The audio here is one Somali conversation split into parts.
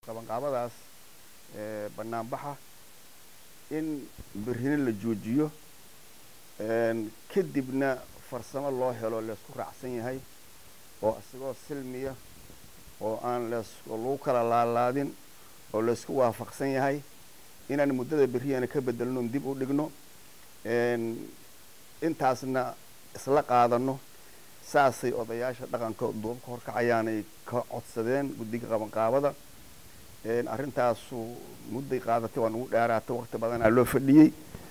qabanqaabadaas banaanbaxa in berrina la joojiyo kadibna farsamo loo helo laysku raacsan yahay oo isagoo silmiya oo aan lees oo lagu kala laalaadin oo laysku waafaqsan yahay inaan muddada berriyana ka bedelno dib u dhigno intaasna isla qaadano saasay odayaasha dhaqanka duubka horkacayaanay ka codsadeen guddiga qabanqaabada arrintaasu mudday qaadatay waa nagu dheeraatay waqti badanaa loo fadhiyey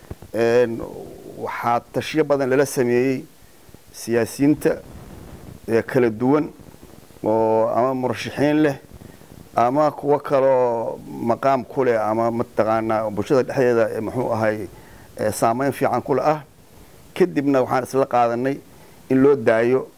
waxaa tashiyo badan lala sameeyey siyaasiyiinta kala duwan oo ama murashaxiin leh ama kuwo kaloo maqaam ku leh ama mataqaanaa bulshada dhexdeeda muxuu ahay saameyn fiican kule ah kadibna waxaan isla qaadanay in loo daayo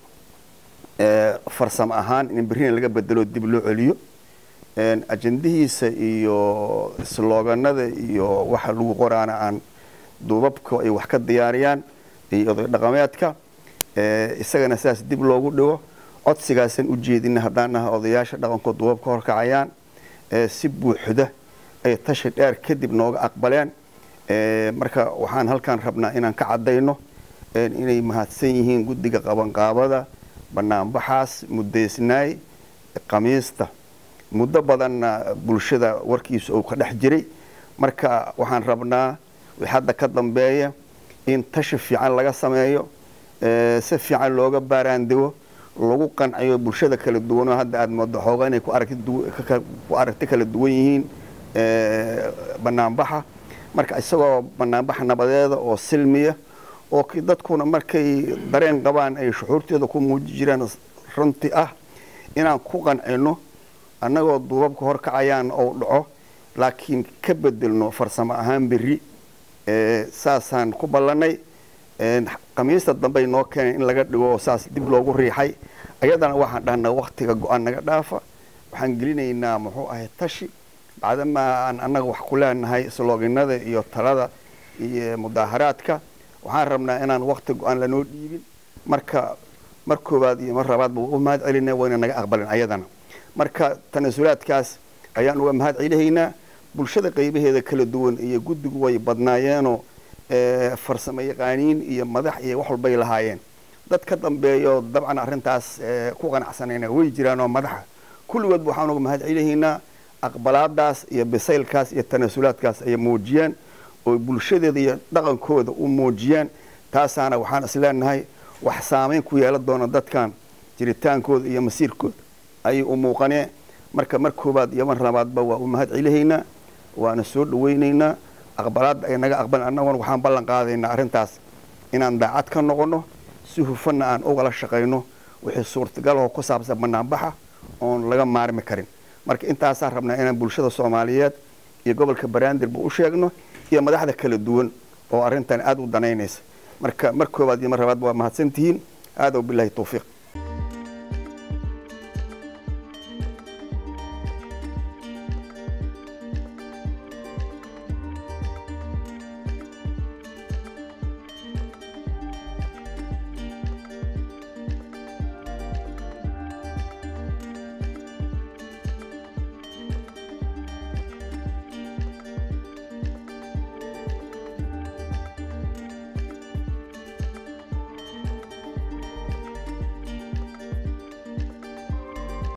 farsamo ahaan in berrina laga bedelo dib loo celiyo ajendihiisa iyo slooganada iyo waxa lagu qoraana aan duubabka ay wax ka diyaariyaan iyo oday dhaqameedka isagana sidaas dib loogu dhigo codsigaasaan u jeedina haddaan naha odayaasha dhaqankood duubabka horkacayaan si buuxda ay tashi dheer kadib nooga aqbaleen marka waxaan halkaan rabnaa inaan ka caddayno inay mahadsan yihiin guddiga qabanqaabada banaanbaxaas muddaysnaay khamiista muddo badanna bulshada warkiisa uu ka dhex jiray marka waxaan rabnaa wix hadda ka dambeeya in tashi fiican laga sameeyo si fiican looga baaraandego lagu qanciyo bulshada kala duwanoo hadda aada moodo xooga inay ku aragti kala duwan yihiin banaanbaxa marka isagoo banaanbaxa nabadeeda oo silmiya oo dadkuna markay dareen qabaan ay shuxuurteeda ku muuji jiraan runti ah inaan ku qancino annagoo duubabka horkacayaan ou dhaco laakiin ka bedelno farsamo ahaan berri saasaan ku ballannay khamiista dambey noo keenay in laga dhigo saas dib loogu riixay ayadana waxaan dhahnaa waktiga go-aan naga dhaafa waxaan gelinaynaa muxuu ahay tashi bacdamaa aan annaga wax ku leenahay slooginada iyo talada iyo mudaaharaadka waxaan rabnaa inaan wakti go-aan lanoo dhiibin marka mar koowaad iyo mar labaadba u mahad celinay wayna naga aqbalin ayadana marka tanasulaadkaas ayaan uga mahad celihaynaa bulshada qaybaheeda kala duwan iyo guddigu way badnaayeenoo farsamo yaqaaniin iyo madax iyo wax walbay lahaayeen dad ka dambeeyo dabcan arrintaas ku qanacsanayna way jiraanoo madaxa kulligoodba waxaan uga mahad celihaynaa aqbalaadaas iyo bisaylkaas iyo tanasulaadkaas ay muujiyaan oo bulshadeeda iyo dhaqankooda u muujiyaan taasaana waxaan isleenahay wax saameyn ku yeelan doona dadkan jiritaankooda iyo masiirkooda ayay u muuqaneen marka mar koobaad iyo mar labaadba waa u mahad celihaynaa waana soo dhawaynaynaa aqbalaadda ay naga aqbalan annaguna waxaan ballan qaadaynaa arrintaas inaan daacad ka noqonno si hufanna aan ugala shaqayno wixii suurtagalahoo ku saabsan banaanbaxa oon laga maarmi karin marka intaasaan rabnaa inaan bulshada soomaaliyeed iyo gobolka baraandirba u sheegno iyo madaxda kala duwan oo arrintan aada u danaynaysa marka mar koobaad iyo mar labaadba waa mahadsantihiin aadaw bilaahi tawfiiq